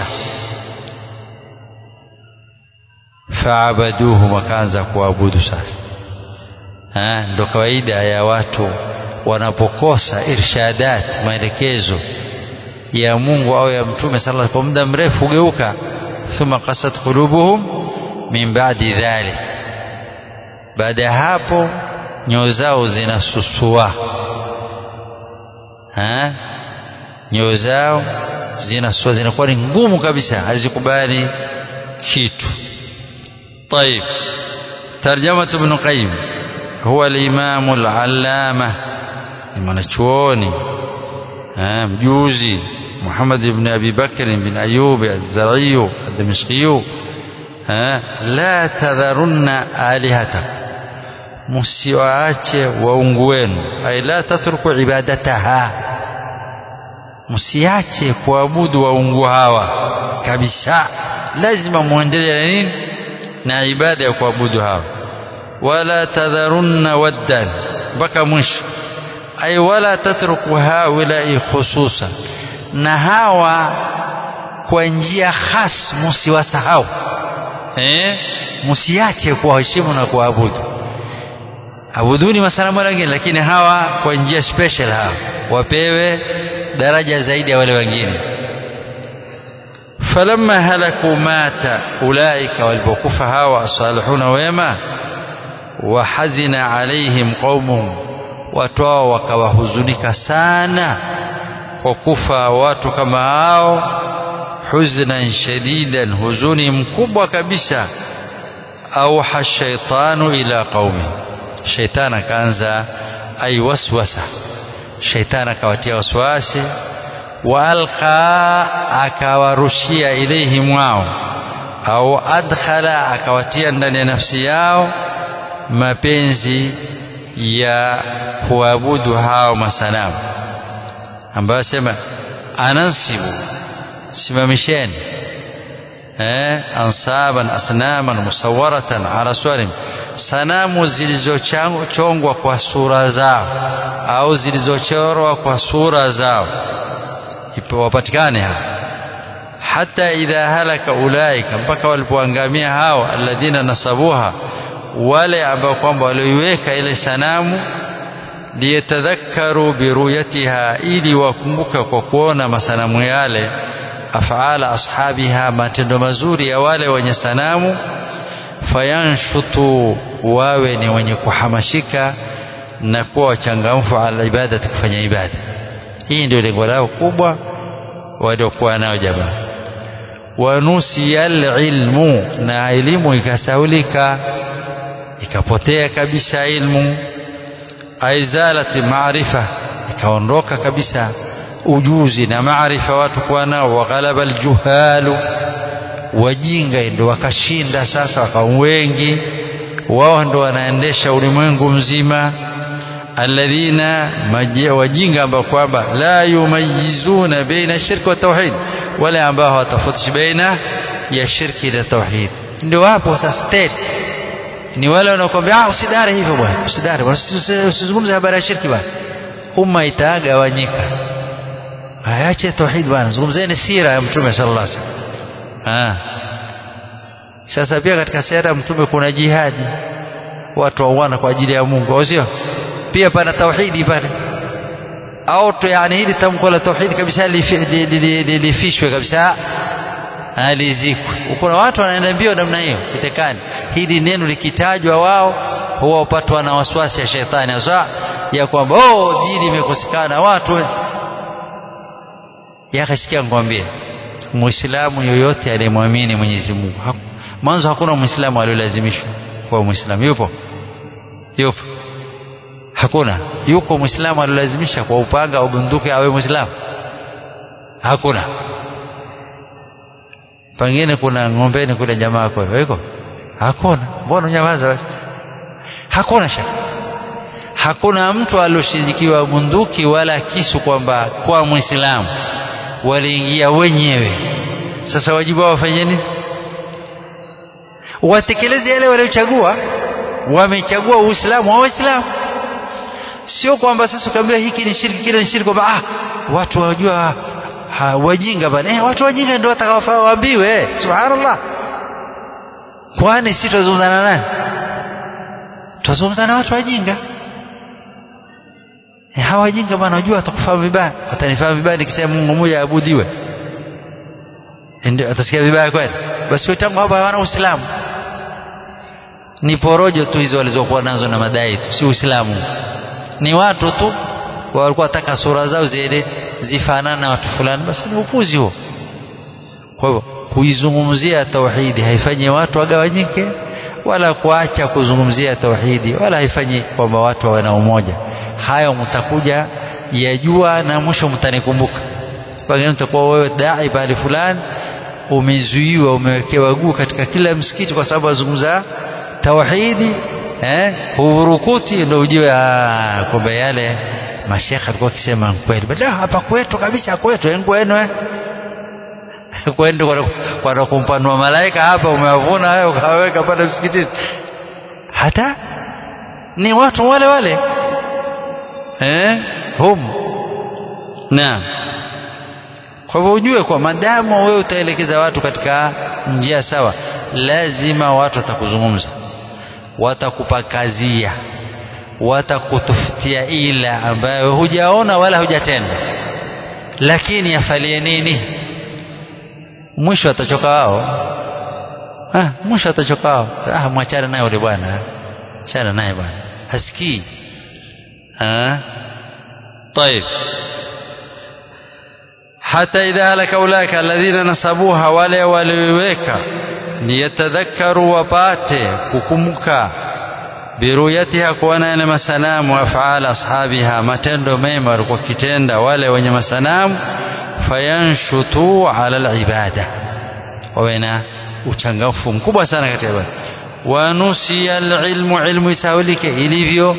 faabaduhu wakaanza kuabudu sasa ndo kawaida ya watu wanapokosa irshadat maelekezo ya Mungu au ya Mtume sallallahu kwa muda mrefu hugeuka thumma qasat qulubuhum min ba'di dhalik baada ya hapo nyoyo zao zinasusua nyoyo zao zinasua zinakuwa ni ngumu kabisa hazikubali kitu طيب ترجمة ابن قيم هو الإمام العلامة mwanachuoni mjuzi محمد بن أبي بكر بن أيوب الزرعي الدمشقي لا تذرن آلهتكم msiwaache waungu wenu ay la tatruku ibadataha msiache kuabudu waungu hawa kabisa lazima muendelee na nini na ibada ya kuabudu hawa wala tadharunna waddan mpaka mwisho ay wala tatruku haulai khususan na hawa kwa njia khas msiwasahau eh msiache kuwaheshimu na kuabudu abuduni masanamu wengine lakini hawa kwa njia special hawa wapewe daraja zaidi ya wale wengine falamma halaku mata ulaika walipokufa hawa asalihuna wema wahazina alaihim qaumuhum watu hao wakawahuzunika sana kwa kufa watu kama hao huznan shadidan huzuni mkubwa kabisa auha shaitanu ila qaumi shaitani akaanza aiwaswasa shaitani akawatia waswasi waalqa akawarushia ilaihim wao au adkhala akawatia ndani ya nafsi yao mapenzi ya kuabudu hao masanamu ambayo sema anansibu simamisheni eh ansaban asnaman musawwaratan ala suwarim sanamu zilizochongwa kwa sura zao au zilizochorwa kwa sura zao wapatikane hapa hata idha halaka ulaika mpaka walipoangamia hao alladhina nasabuha wale ambao kwamba walioiweka ile sanamu liyatadhakkaru biruyatiha ili wakumbuka kwa kuona masanamu yale afala ashabiha matendo mazuri ya wale wenye sanamu fayanshutu wawe ni wenye kuhamashika na kuwa wachangamfu ala ibada kufanya ibada hii ndio lengo lao kubwa waliokuwa nao jamaa wanusiya alilmu na elimu ikasaulika ikapotea kabisa ilmu aizalati maarifa ikaondoka kabisa ujuzi na maarifa watu kuwa nao waghalaba aljuhalu wajinga ndio wakashinda sasa wakawa wengi wao ndo wanaendesha ulimwengu mzima alladhina wajinga ambao kwamba la yumayizuna baina shirki wa tauhid wale ambao hawatofautisha baina ya shirki na tauhid ndio wapo sasa tena ni wale wanaokuambia ah usidare hivyo bwana usidare usizungumze habari ya shirki bwana umma itagawanyika ayache tauhid bwana zungumzeni sira ya mtume sallallahu alaihi wasallam sasa pia katika sera ya mtume kuna jihadi watu wauana kwa ajili ya Mungu au sio pia pana tauhidi pale au tu yani hili tamko la tauhidi kabisa lifishwe kabisa alizikwe kuna watu wanaenda mbio namna hiyo kitekani hili neno likitajwa wao huwa upatwa na waswasi ya shetani hasa ya kwamba oh dini imekosekana watu yakasikia ngwambie muislamu yoyote aliyemwamini Mwenyezi Mungu mwanzo hakuna muislamu aliyolazimishwa kuwa muislamu yupo yupo hakuna yuko muislamu aliyolazimisha kwa upanga au bunduki awe muislamu hakuna pengine kuna ng'ombeni kule jamaa kwa iko hakuna mbona nyamaza basi hakuna shaka hakuna mtu alioshidikiwa bunduki wala kisu kwamba kwa muislamu waliingia wenyewe sasa wajibu wao wafanye nini watekeleze yale waliochagua wamechagua uislamu wa waislamu sio kwamba sasa ukaambia hiki ni shirki kile ni shirki kwamba ah watu wajua ha, wajinga bana eh, watu wajinga ndio watakaofaa waambiwe subhanallah kwani si tuzungumza na nani tuzungumza na watu wajinga eh, hawa wajinga bana wajua watakufahamu vibaya watanifahamu vibaya nikisema Mungu mmoja aabudiwe ndio atasikia vibaya kweli basi wetangu hapa hawana uislamu ni porojo tu hizo walizokuwa nazo na madai tu si uislamu ni watu tu walikuwa wataka sura zao ziende zifanane na watu fulani basi ni upuzi huo kwa hivyo kuizungumzia tauhidi haifanyi watu wagawanyike wala kuacha kuzungumzia tauhidi wala haifanyi kwamba watu wawe na umoja hayo mtakuja yajua na mwisho mtanikumbuka pengine mtakuwa wewe dai pale fulani umezuiwa umewekewa guu katika kila msikiti kwa sababu azungumza tauhidi eh huvurukuti ndio ujue kwamba yale mashekhe alikuwa akisema kweli bada hapa kwetu kabisa kwetu engwenu eh kwenda kwa kwa kumpanua malaika hapa umewavuna hayo ukaweka pale msikitini hata ni watu wale wale eh hum na kwa hivyo ujue kwa madamu wewe utaelekeza watu katika njia sawa lazima watu watakuzungumza watakupakazia watakutufutia ila ambayo hujaona wala hujatenda lakini yafalie nini mwisho atachoka wao ah mwisho atachoka wao ah mwachane naye yule bwana achana naye bwana hasikii ah طيب حتى إذا هلك أولئك الذين نصبوها wale waliweka liyatadhakkaru wapate kukumbuka biruyatiha kuona yale masanamu afal ashabiha matendo mema walikuwa kitenda wale wenye masanamu fayanshutu ala alibada wawe na uchangamfu mkubwa sana katika ibada wanusiya alilmu ilmu isahulike ilivyo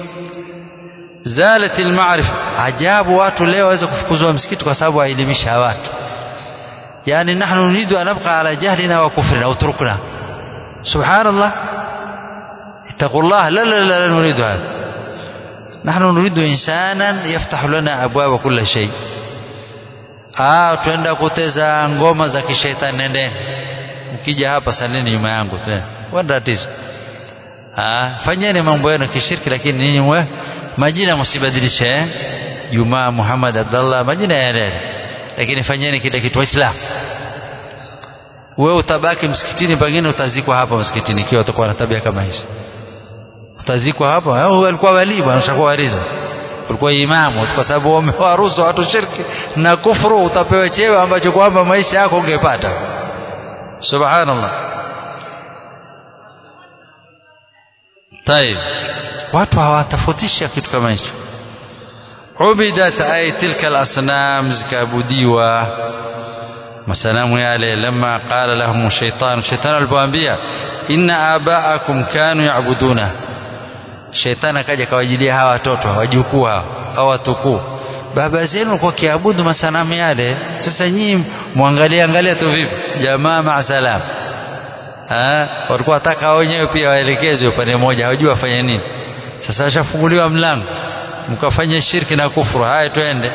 zalat almaarifa ajabu watu leo waweza kufukuzwa msikiti kwa sababu waelimisha watu yani nahnu nuridu an nabqa ala jahlina wa kufrina utrukna subhanallah اتقوا الله لا لا لا, لا نريد هذا نحن نريد إنسانا يفتح لنا أبواب كل شيء ah twenda kuteza ngoma za kishetani nendeni mkija hapa salini nyuma yangu tu wala tatizo ah fanyeni mambo yenu kishirki lakini ninyi mwe majina msibadilishe eh Jumaa Muhammad Abdullah majina yale lakini fanyeni kile kitu waislamu wewe utabaki msikitini pengine utazikwa hapa msikitini ikiwa utakuwa na tabia kama hizo utazikwa hapa au alikuwa wali bwana ushakuwa waliza ulikuwa imamu kwa sababu wamewaruhusu watu shirki na kufuru utapewa cheo ambacho kwamba maisha yako ungepata subhanallah طيب watu hawatafautisha kitu kama hicho ubidat ay tilka al-asnam zikabudiwa masanamu yale lama qala lahum shaytan shaytan alipoambia inna abaakum kanu ya'buduna shaytan akaja kawajilia hawa watoto wajukuu hawa watukuu baba zenu walikuwa kiabudu masanamu yale sasa nyinyi muangalie angalia tu vipi jamaa ma salam ah walikuwa wataka wenyewe pia waelekezwe upande mmoja hawajui wafanye nini sasa washafunguliwa mlango mkafanya shirki na kufuru haya twende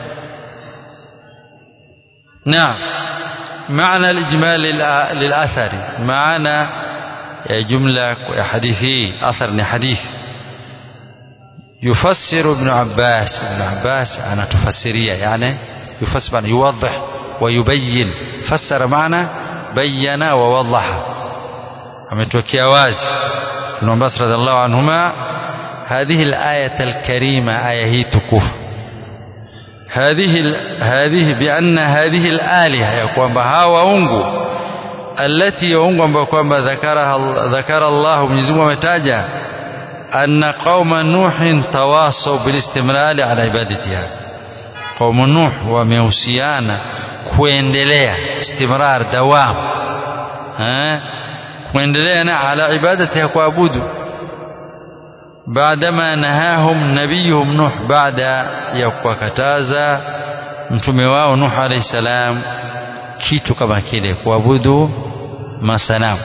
نعم معنى الإجمال للأثر معنى جملة حديثي أثر حديث يفسر ابن عباس ابن عباس أنا تفسيرية يعني يفسر يوضح wayubayin fassara maana bayana wa wadaha ametokea wazi ibn Abbas radhiallahu anhuma هذه الآية الكريمة آية هي تكوف هذه هذه بأن هذه الآلهة يقوم بها وأنغو التي يونغو بكم ذكرها ذكر الله من زمو متاجا أن قوم نوح تواصوا بالاستمرار على عبادتها قوم نوح وموسيانا kuendelea istimrar dawam kuendelea na ala ibadati ya kuabudu بعدما نهاهم نبيهم نوح بعد يكوكتازا mtume wao Nuh alayhi salam kitu kama kile kuabudu masanamu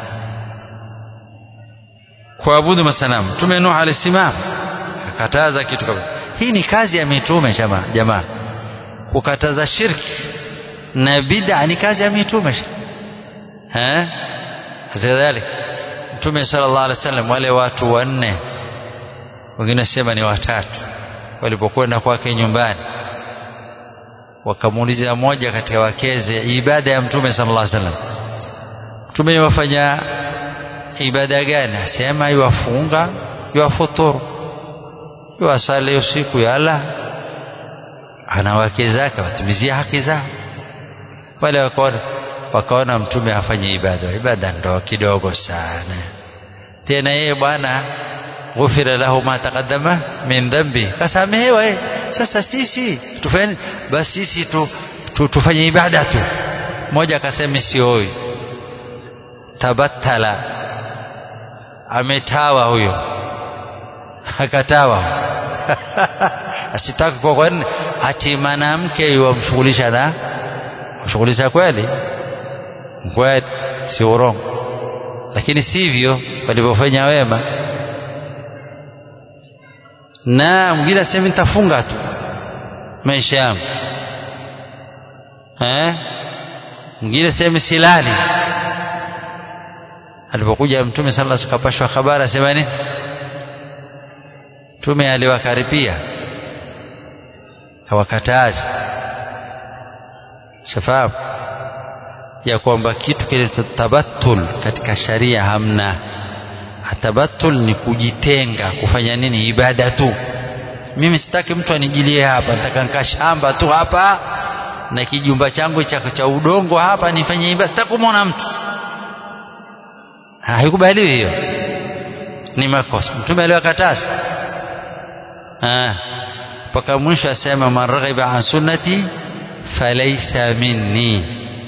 kuabudu masanamu mtume Nuh alisimama akakataza kitu kama hii ni kazi ya mitume jamaa jamaa kukataza shirki na bid'a ni kazi ya mitume eh kadhalika mtume sallallahu alaihi wasallam wale watu wanne wengine sema ni watatu walipokwenda kwake nyumbani wakamuuliza mmoja katika wakeze ibada ya mtume sallallahu alaihi wasallam mtume yafanya ibada gani asema iwafunga iwafuturu iwasali usiku yala ana wake zake watimizia haki zao wale wakaona wakaona mtume afanye ibada ibada ndo kidogo sana tena yeye bwana ghufira lahu ma taqaddama min dhambi kasamehewa yeye sasa sisi tufanye basi sisi tu, tu, tufanye ibada tu mmoja akasema sioi tabattala ametawa huyo akatawa asitaki kwa kwani hati mwanamke yuwamshughulisha na mshughulisha kweli kweli si urongo lakini sivyo walivyofanya wema na mwingine asema nitafunga tu maisha yangu eh mwingine asema silali alipokuja mtume sallallahu alaihi wasallam kapashwa habari asema nini mtume aliwakaripia hawakatazi shafahamu ya kwamba kitu kile tabattul katika sharia hamna tabattul ni kujitenga kufanya nini ibada tu mimi sitaki mtu anijilie hapa nataka nikaa shamba tu hapa na kijumba changu cha, cha udongo hapa nifanye ibada sitaki kumwona mtu haikubaliwi hiyo ni makosa mtume aliwakataza mpaka mwisho asema man raghiba an sunnati falaisa minni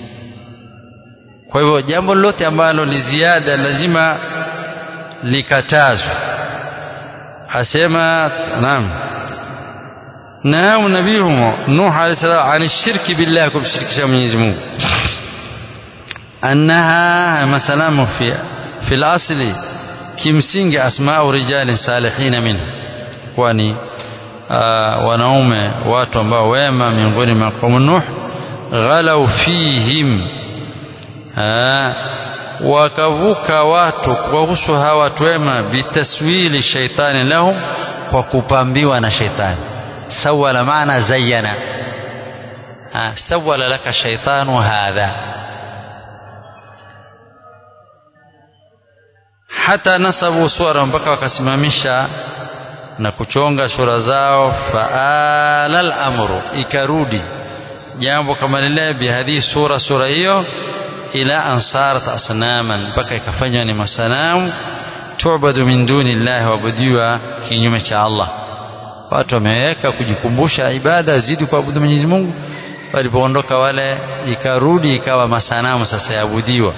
kwa hivyo jambo lolote ambalo ni ziada lazima likatazwe asema naam naam nabiyuhum nuh alayhi salam an shirki billah kumshirikisha Mwenyezi Mungu annaha masalamu fi fi al-asli kimsingi asma'u rijalin salihin minhu kwani wanaume watu ambao wema miongoni mwa kaumu Nuh ghalau fihim wakavuka watu kuhusu hawa watu wema bitaswili shaitani lahum kwa kupambiwa na shaitani sawala maana zayyana sawala laka shaitanu hadha hata nasabu suara mpaka wakasimamisha na kuchonga sura zao faala al-amru ikarudi jambo kama lile bihadhi sura sura hiyo ila ansarat asnaman mpaka ikafanywa ni masanamu tu'badu min duni llahi waabudiwa kinyume cha Allah watu wameweka kujikumbusha ibada zidi kuabudu Mwenyezi Mungu walipoondoka wale ikarudi ikawa masanamu sasa yaabudiwa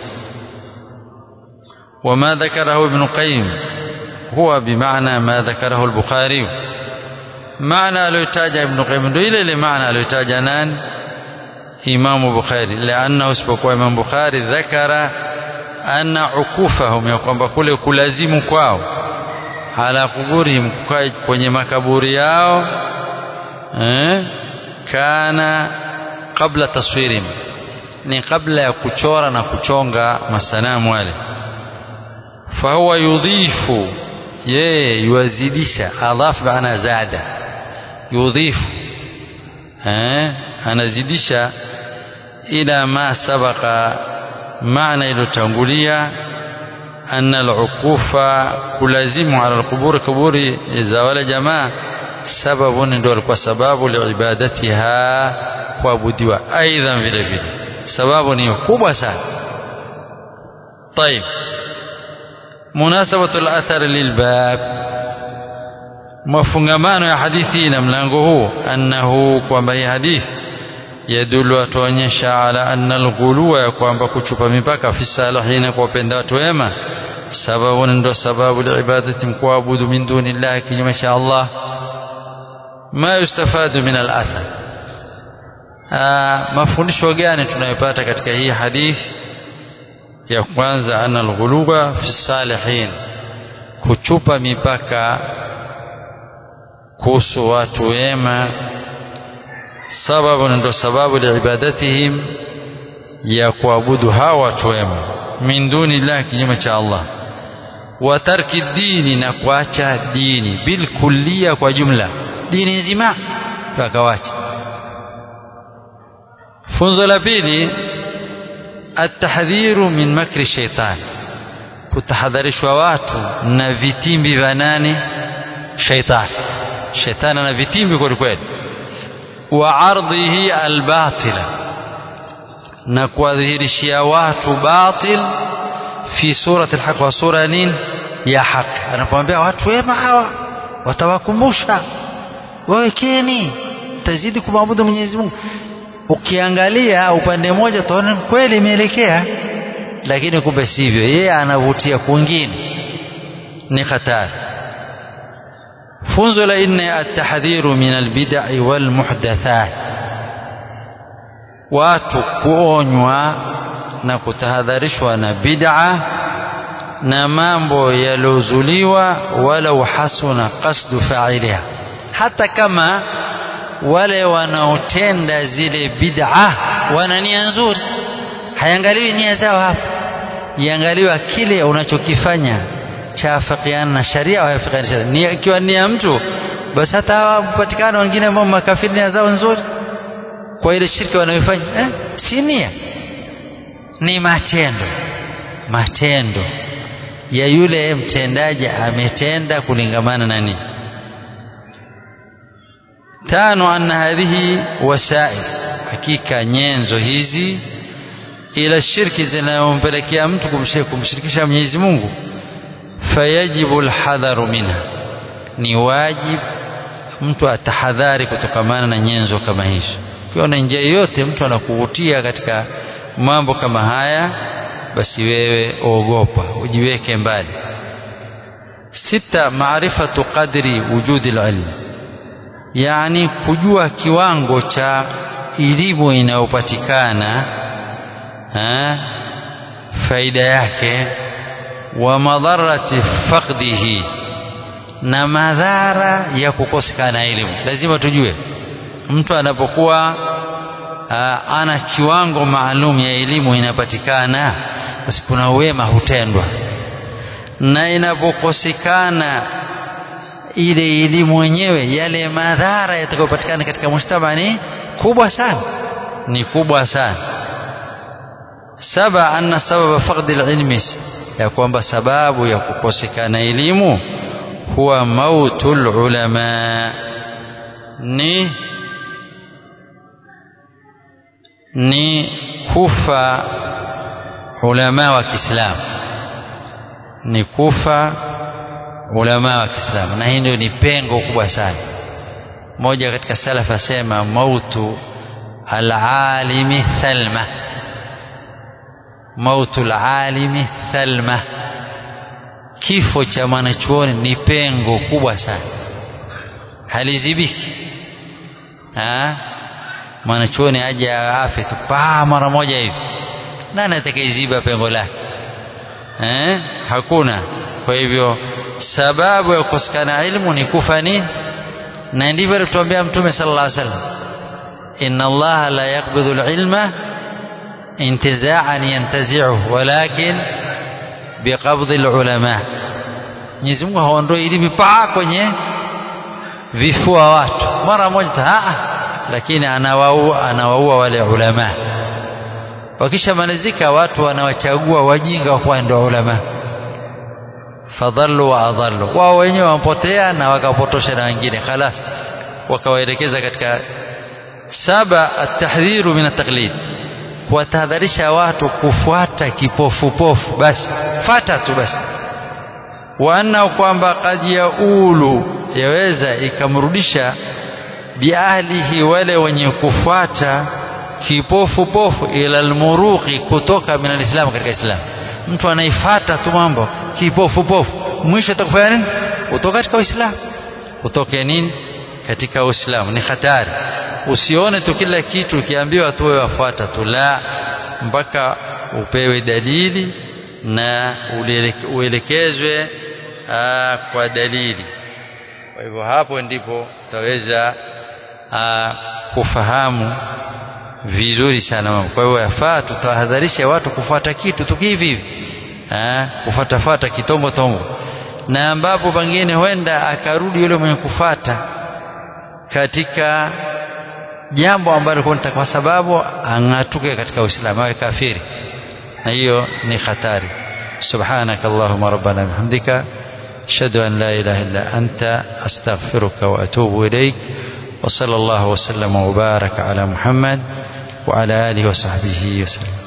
وما ذكره ابن قيم هو بمعنى ما ذكره البخاري معنى الوتاج ابن قيم إلى لمعنى الوتاج نان إمام بخاري لأنه اسبق إمام بخاري ذكر أن عكوفهم يقوم بكل كلازم كواو على قبورهم kwenye makaburi yao eh, kana kabla taswirihim ni kabla ya kuchora na kuchonga masanamu wale fahuwa yudhifu yeye yuwazidisha adhaf maana zada yudhifu eh, anazidisha ila ma sabaqa maana iliyotangulia anna al-ukufa kulazimu ala al-qubur kuburi za wale jamaa sababu ndio alikuwa sababu liibadatiha kuabudiwa aidha vile vile sababu ni kubwa sana طيب مناسبة الأثر للباب mafungamano ya hadithi na mlango huu annahu kwamba hii hadithi yadulu atuonyesha ala anna alghuluwa ya kwamba kuchupa mipaka fi salihina kwa wapenda watu wema sababu ndo sababu liibadati mkuabudu min duni llahi kinyume cha Allah ma yustafadu min alathar mafundisho gani tunayopata katika hii hadithi ya kwanza anna alghuluwa fi salihin kuchupa mipaka kuhusu watu wema sababu ndo sababu liibadatihim ya kuabudu hawa watu wema min duni llahi kinyume cha Allah wa tarki dini na kuacha dini bilkullia kwa jumla dini nzima wakawacha funzo la pili atahdhiru min makri shaitan kutahadharishwa watu na vitimbi vya nani shaitani shetani ana vitimbi kweli kweli wa ardhihi albatila na kuwadhihirishia watu batil fi surati alhaq wa sura nini ya haki anapomwambia watu wema hawa watawakumbusha wawekeni tazidi kumwabudu Mwenyezi Mungu ukiangalia upande mmoja utaona kweli imeelekea lakini kumbe sivyo yeye anavutia kwingine ni hatari funzo la nne atahdhiru min albidai walmuhdathat watu kuonywa na kutahadharishwa na bid'a na mambo yaliozuliwa walau hasuna qasdu fa'iliha hata kama wale wanaotenda zile bid'a wana nia nzuri haiangaliwi nia zao hapa iangaliwa kile unachokifanya chaafikiana na sharia au hayafikiani sharia ni ikiwa ni ya mtu basi hata hawapatikana wengine ambao makafiri nia zao nzuri kwa ile shirki wanayofanya eh, si nia ni matendo matendo ya yule mtendaji ametenda kulingamana na nini tano anna hadhihi wasail hakika nyenzo hizi ila shirki zinayompelekea mtu kumshirikisha Mwenyezi Mungu fayajibu alhadharu minha ni wajib mtu atahadhari kutokamana na nyenzo kama hizo ukiona njia yoyote mtu anakuvutia katika mambo kama haya basi wewe ogopa ujiweke mbali sita maarifatu qadri wujudi alilm yani kujua kiwango cha elimu inayopatikana faida yake wa madharati faqdihi na madhara ya kukosekana elimu lazima tujue mtu anapokuwa ana kiwango maalum ya elimu inapatikana basi kuna wema hutendwa na inapokosekana ile elimu yenyewe yale madhara yatakayopatikana katika mujtama ni kubwa sana ni kubwa sana saba anna sababa faqdi alilmi ya kwamba sababu ya kukosekana elimu huwa mautul ulama ni ni kufa ulama wa Kiislamu ni kufa ulama wa Kiislamu na hii ndio ni pengo kubwa sana mmoja katika salaf asema mautu alalimi thalma mautu alalimi thalma kifo cha mwanachuoni ni pengo kubwa sana halizibiki mwanachuoni aje afe tu paa mara moja hivi nani atakayeziba pengo lake eh? hakuna kwa hivyo sababu ya kukosekana ilmu ni kufa nini na ndivyo alituambia mtume sallallahu alaihi wasallam inna allaha la yaqbidhu alilma intiza'an yantazi'uhu walakin biqabdhi alulama Mwenyezi Mungu haondoi elimu paa kwenye vifua watu mara moja taa lakini anawaua anawaua wale ulama wakishamalizika watu wanawachagua wajinga kuwa ndio ulama fadhallu wa adhallu wao wenyewe wamepotea na wakapotosha na wengine khalas wakawaelekeza katika saba atahdhiru min ataklid kuwatahadharisha watu kufuata kipofupofu basi fata tu basi wa anna kwamba kad yaulu yaweza ikamrudisha biahlihi wale wenye kufuata kipofupofu ila almuruqi kutoka min alislam katika islam mtu anaifata tu mambo kipofupofu mwisho atakufanya nini utoka katika uislamu utoke nini katika uislamu ni hatari usione tu kila kitu ukiambiwa tu wewe wafuata tu la mpaka upewe dalili na uelekezwe kwa dalili kwa hivyo hapo ndipo utaweza kufahamu vizuri sana mambo kwa hivyo yafaa tutahadharisha watu kufuata kitu tu hivi hivi kufuatafuata kitombo tombo na ambapo pengine huenda akarudi yule mwenye kufata katika jambo ambalo kwa sababu ang'atuke katika Uislamu awe kafiri na hiyo ni hatari subhanaka allahumma rabbana bihamdika ashhadu an la ilaha illa anta astaghfiruka wa atubu ilaik wa sallallahu wa sallama wa baraka ala muhammad wa ala alihi wa sahbihi wa sallam